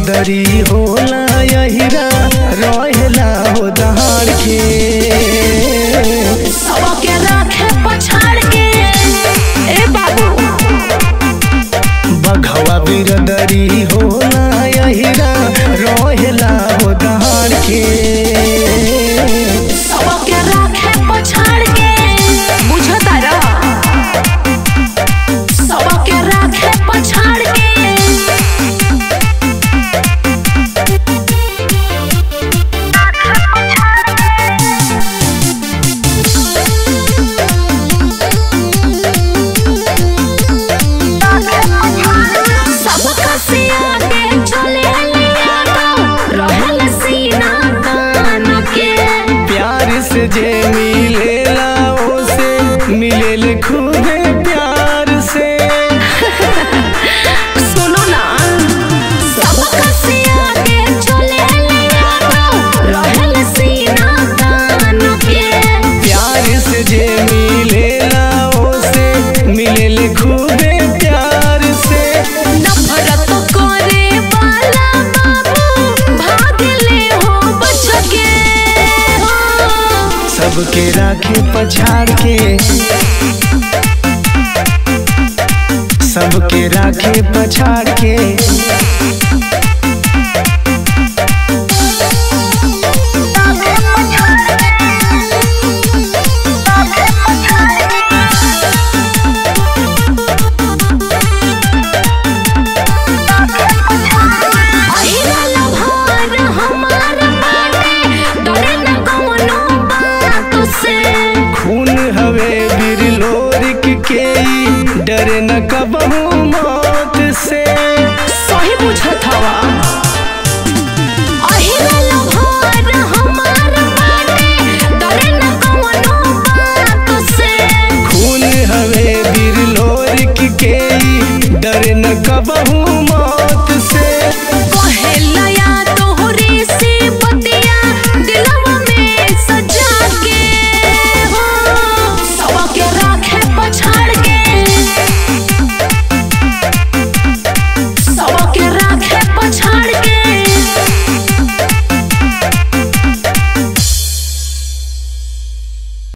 बिरदरी होला यहिरा रहेला हो दहाड़ के सबके राखे पछाड़ के ए बाबू बघवा बिरदरी होला यहिरा रहेला हो दहाड़ के सबके राखे पछाड़ के बुझता र सबके राखे पछाड़ के सबका सिया के चले लिया तो रहल सीना तान के प्यार से जे मिलेला ओसे मिलेल खूबे प्यार से सुनो ना सबका सिया के चले लिया तो रहल सीना तान के प्यार से जे मिलेला ओसे मिलेल खूबे प्यार से नफरत करे वाला बाबू भाग ले हो बच के हो सबके राखे पछाड़ के सबके राखे पछाड़ के अहिरा लभार हमार बाटे, डरे न कौनो बात से। खून हवे बिरलोरिक के ई, डरे न कबहू मौत से सही बुझत हवा। अहिरा लभार हमार बाटे, डरे न कौनो बात से। खून हवे बिरलोरिक के